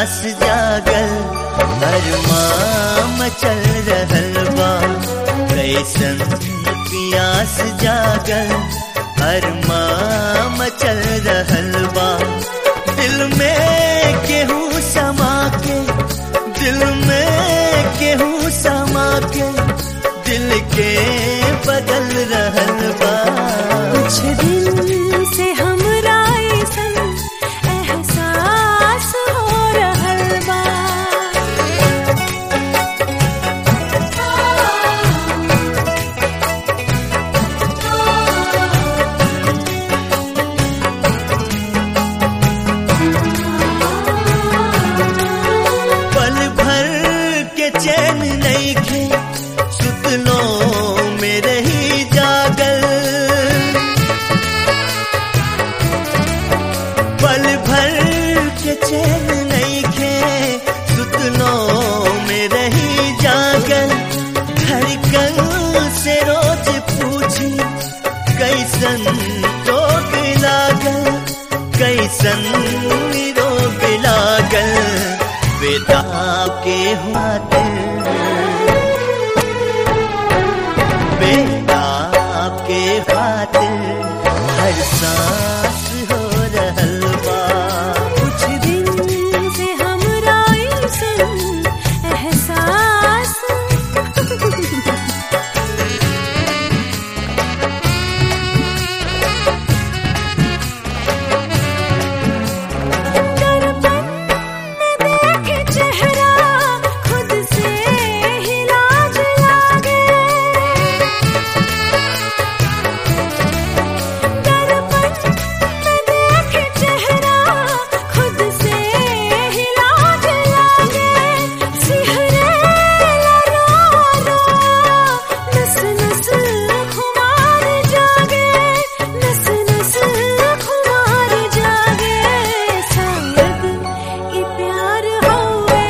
पियास जागल अरमाम चल रहल बा कैसन पियास जागल अरमाम चल रहल बा दिल में केहू समा के दिल में केहू समा के दिल के बदल रहल बा कुछ दिन से हमरा ऐसन एहसास हो रहल बा पल भर के चैन नहीं खे सुतलो मेरे ही जागल पल भर के चैन नहीं खे सुतलो मेरे ही जागल धड़कन से रोज पूछी कैसन रोग लागल कैसन रोग लागल बेटा के हुआ दिल बेटा के खातिर हर सांस हो रहल बा कुछ दिन से हमरा ऐसन एहसास दर्पण में देखे चेहरा खुद से ही लाज लागे दर्पण में देखे चेहरा खुद से ही लाज लागे सिहरे रो रो नस नस खुमार जागे नस नस खुमार जागे शायद ई प्यार होवे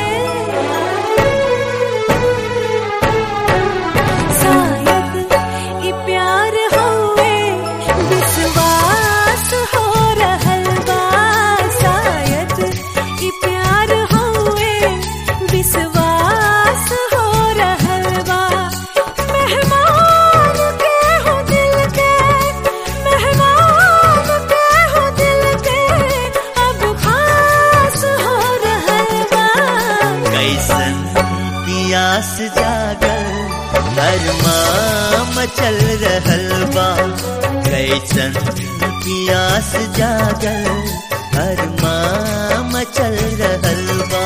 शायद ई प्यार होवे विश्वास हो रहल बा शायद ई प्यार होवे विश्वास हो रहल बा मेहमान के हो दिल के मेहमान के हो दिल के अब खास हो रहल बा कैसन पियास जागल अरमाम चल रहल बा कैसन पियास जागल अरमाम चल रहल बा